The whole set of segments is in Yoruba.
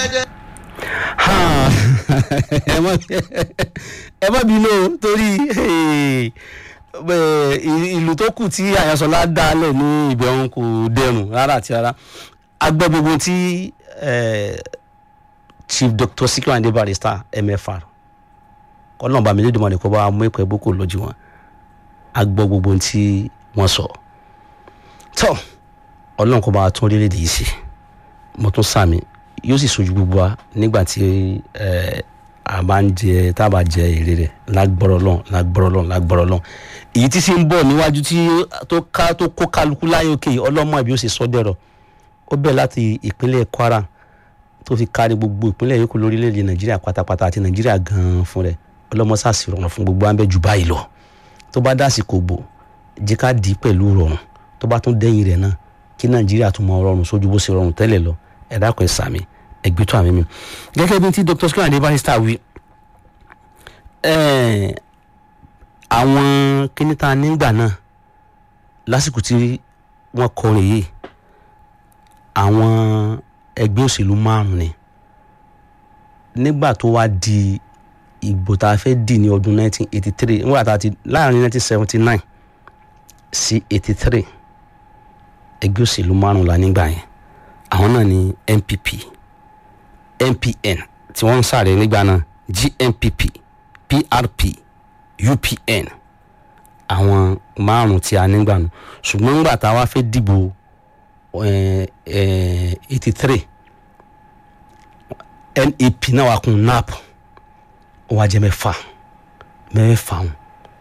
ẹ má ẹ má bínú o torí eh, eh, ìlú tó kù tí àyànsọlá dálẹ̀ ní ibẹ̀ òun kò dẹrùn rárá àti rárá agbọ́ gbogbo tí eh, chief dr sikiru ande barrister mfr kọ́nà bá mi lédè mọ́ ni kó bá mú ẹ̀kọ́ ẹ̀bùn kò lójú wọn agbọ́ gbogbo tí wọ́n sọ tọ́ ọlọ́run kó bá tún orílẹ̀-èdè yìí sí mo tún sàmì yóò sì sojú gbogbo wa nígbà tí ẹ a bá ń jẹ tá a bá jẹ èrè rẹ lágbọ́rọ̀ lọ́n lágbọ́rọ̀ lọ́n lágbọ́rọ̀ lọ́n èyí tí sì ń bọ̀ níwájú tí tó ká tó kó kálukú láyé òkè yìí ọlọ́mọ ìbí ó sì sọ dẹ̀rọ̀ ó bẹ̀ láti ìpínlẹ̀ kwara tó fi kárí gbogbo ìpínlẹ̀ yòókù lórílẹ̀‐èdè nàìjíríà pátápátá àti nàìjíríà gan-an fún rẹ̀ ọlọ́mọ sàṣì rọrùn fún gbogbo àbẹ̀ jù báyìí lọ tó bá dásìkò bò jẹ́ ká dì í pẹ̀lú rọrùn tó bá tún dẹ́yìn rẹ̀ náà kí nàìjíríà tún mọ rọrùn sójú bó ṣe rọrùn tẹ́lẹ̀ lọ ẹ dákun ẹ sàmì ẹgbẹ́ tó àmì mi gẹ́gẹ́ bí ti dr skin ade barrister wí ẹ̀ẹ́n, àwọn kíníta nígbà náà lásìkò tí wọ́n kọrin yìí àwọn ẹgbẹ́ òṣèlú márùn ni nígbà tó wá di ìbò tá a fẹ́ dì ní ọdún 1983 nígbà tá a ti láàrin 1979 sí 83 ẹgbẹ́ òṣèlú márùn la nígbà yẹn àwọn náà ni npp npn tí wọ́n ń sáré nígbà náà gnpp prp upn àwọn márùn tí a nígbà nù ṣùgbọ́n nígbà tá a wá fẹ́ dìbò eighty three nep náà wà kún nap ó wá jẹ́ mẹ́fà mẹ́fà wọn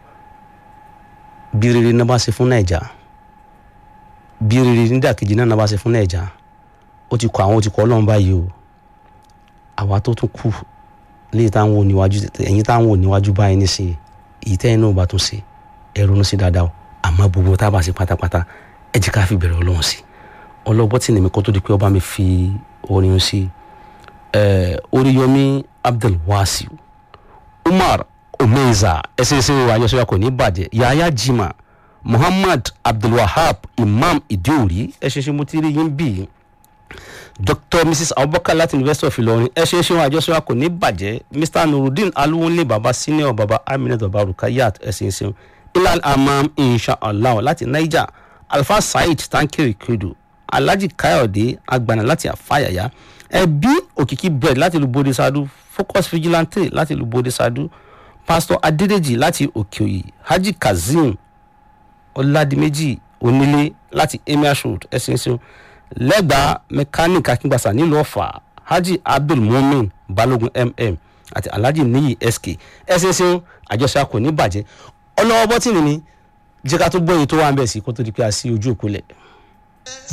bí rere náà bá ṣe fún nàìjà bí rere nídàkejì náà náà bá ṣe fún nàìjà ó ti kọ àwọn ó ti kọ ọlọ́run báyìí o àwa tó tún kù léyìí táwọn ò níwájú ẹ̀yìn táwọn ò níwájú báyìí nísìnyí èyí tẹ́yìn náà bá tún ṣe ẹ ronú sí dáadáa o àmọ́ gbogbo tá a bá ṣe pátápátá ẹ jẹ́ ká fi bẹ̀rẹ̀ ọlọ́run sí ọlọ́gbọ́n tí nìmi kó tó di pé ọba mi fi orin sí ẹ oríyọmí abdulwasiu umar omeza ẹsẹsẹ àjọṣe kò ní bàjẹ́ yahaya jima muhammad abdulwahab imam idiori ẹsẹsẹ mo ti rí yín bíi dr mrs abubakar láti university of ilorin ẹ ṣe é ṣeun àjọṣe kò ní bàjẹ́ mr nurudeen aluwonle baba senior baba aminat baba rukayat ẹ ṣe é ṣeun ilal amam inshallah láti niger alfa saheed tankiri kedu alhaji kayode agbana láti afayaya ẹbí òkìkí bread láti lu bode sadu focus vigilante láti lu bode sadu pastor adedeji láti òkèòyè haji kazeem ọládìméjì onílé láti emir road ẹ ṣe é ṣeun lẹ́gbàá mẹkáníìkì akíngbàsá nílùú ọ̀fà haji abdul mumin balogun mm àti alhaji niyi sk ẹsẹsẹ àjọṣe kò ní bàjẹ́ ọlọ́wọ́ bọ́tìnì ni jẹ́ ká tó gbọ́ èyí tó wà ń bẹ̀ sí kó tó di pé a sí ojú òkú lẹ̀.